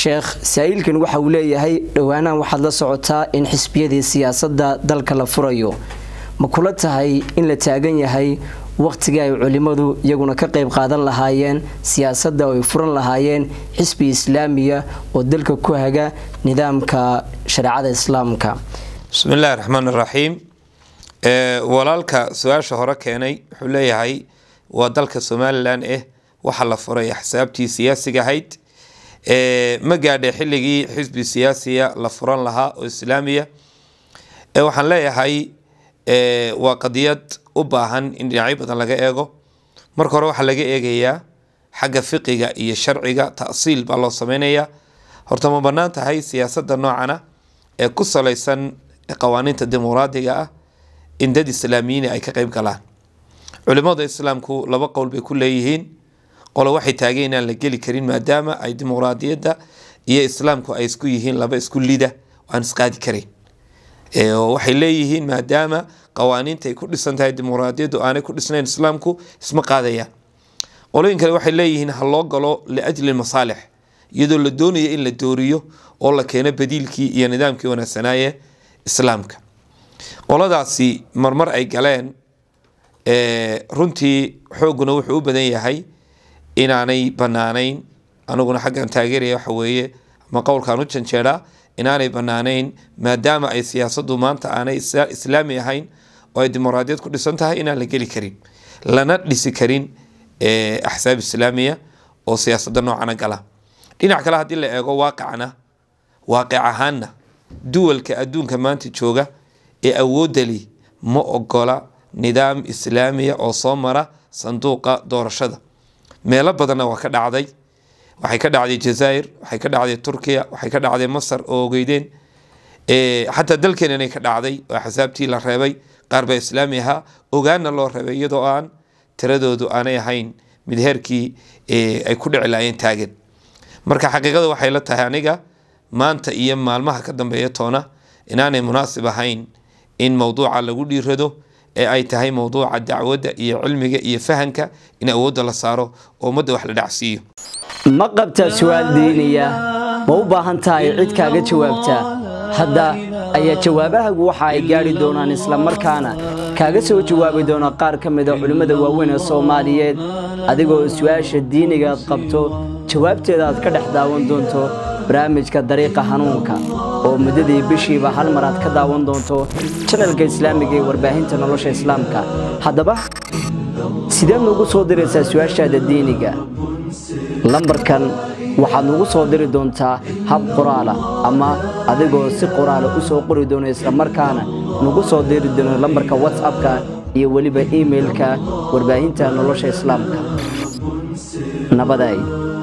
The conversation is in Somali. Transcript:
sheekh saa-iilkan waxa uu leeyahay dhowaanahan waxaad la socotaa in xisbiyadii siyaasadda dalka la furayo ma kula tahay in la taagan yahay wakhtigii ay culimmadu iyaguna ka qayb qaadan lahaayeen siyaasadda oo ay furan lahaayeen xisbi islaamiya oo dalka ku haga nidaamka shareecada islaamka bismi illaahi raxmaan iraxiim walaalka su-aasha hore keenay wuxuu leeyahay waa dalka somalilan eh waxaa la furay axsaabtii siyaasiga ahayd ma gaadhay xilligii xisbi siyaasiya la furan lahaa oo islaamiya waxaan leeyahay waa qadiyad u baahan in dhinacyo badan laga eego marka hore waxaa laga eegayaa xagga fiqiga iyo sharciga tasiil baa loo sameynayaa horta ma banaan tahay siyaasada noocana ee ku salaysan qawaaniinta dimuqraadiga ah in dad islaamiyiin ay ka qeyb galaan culimada islaamku laba qowl bay ku leeyihiin qolo waxay taageen inaan la geli karin maadaama ay dimuqraadiyadda iyo islaamku ay isku yihiin laba isku lida aan isqaadi karayn waxay leeyihiin maadaama qawaaniinta ay ku dhisan tahay dimuqraadiyaddu aanay ku dhisnayn islaamku isma qaadayaan qolooyin kale waxay leeyihiin ha loo galo liajli masaalix iyadoo la doonayo in la dooriyo oo la keeno badiilkii iyo nidaamkii wanaagsanaaye islaamka qoladaasi marmar ay galeen runtii xooguna wuxuu u badan yahay inaanay banaanayn aniguna xaggan taageeraya waxa weeye ama qowlkaan u janjeeraa inaanay banaanayn maadaama ay siyaasadu maanta aanay islaami ahayn oo ay dimuqraadiyad ku dhisan tahay inaan la geli karin lana dhisi karin axsaab islaamiya oo siyaasada noocana gala dhinac kale haddii la eego waaqicna waaqic ahaanna duwalka adduunka maanta jooga ee awoodali ma ogola nidaam islaamiya oo soo mara sanduuqa doorashada meelo badanna waa ka dhacday waxay ka dhacday jazaa'ir waxay ka dhacday turkiya waxay ka dhacday masar oo ogeydeen xataa dalkeenanay ka dhacday oo axsaabtii la reebay qaar baa islaami ahaa ogaana loo reebay iyadoo aan tiradoodu aanay ahayn mid heerkii ay ku dhici laayeen taagan marka xaqiiqada waxay la tahay aniga maanta iyo maalmaha ka dambeeya toona inaanay munaasib ahayn in mowduuca lagu dhiirado ee ay tahay mowduuca dacwadda iyo cilmiga iyo fahanka in awoodda la saaro oo ummadda wax la dhacsiiyo ma qabtaa su-aal diiniya ma u baahan tahay cid kaaga jawaabtaa hadda ayaa jawaabahagu waxa ay gaadhi doonaan islamarkaana kaaga soo jawaabi doona qaar ka mida culimmada waaweyn ee soomaaliyeed adigoo su-aasha diiniga aad qabto jawaabteeda aad ka dhex daawan doonto barnaamijka dariiqa hanuunka oo muddadii bishiiba hal mar aad ka daawan doonto janalka islaamiga ee warbaahinta nolosha islaamka haddaba sideed nugu soo diraysaa su-aashaada diiniga lambarkan waxaad nugu soo diri doontaa hab qoraala ama adigoo si qoraala u soo qori doono islamarkaana nugu soo diri doono lambarka whatsappka iyo weliba imailka warbaahinta nolosha islaamka nabaday